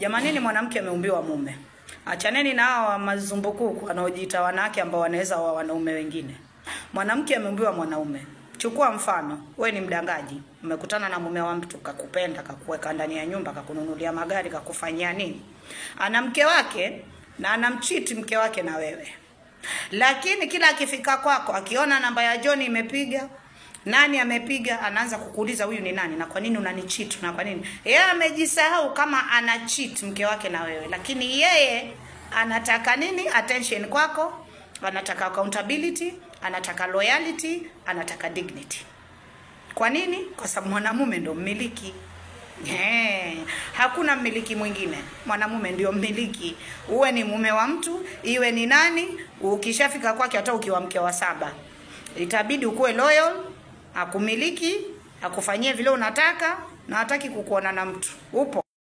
Jamanini, mwanamke ameumbiwa mume. Achaneni na hawa mazumbukuku wanaojiita wanawake ambao wanaweza wa wanaume wengine. Mwanamke ameumbiwa mwanaume. Chukua mfano, we ni mdangaji, umekutana na mume wa mtu, kakupenda, kakuweka ndani ya nyumba, kakununulia magari, kakufanyia nini, ana mke wake na anamchiti mke wake na wewe, lakini kila akifika kwako, akiona namba ya John imepiga nani amepiga, anaanza kukuuliza huyu ni nani na kwa nini unanicheat na kwa nini. Yeye amejisahau kama ana cheat mke wake na wewe, lakini yeye anataka nini? Attention kwako, anataka accountability, anataka loyalty, anataka dignity. Kwa nini? Kwa sababu mwanamume ndo mmiliki. Eh, hakuna mmiliki mwingine, mwanamume ndio mmiliki. Uwe ni mume wa mtu, iwe ni nani, ukishafika kwake, hata ukiwa mke wa saba, itabidi ukuwe loyal, akumiliki, akufanyie vile unataka, na hataki kukuona na mtu. Upo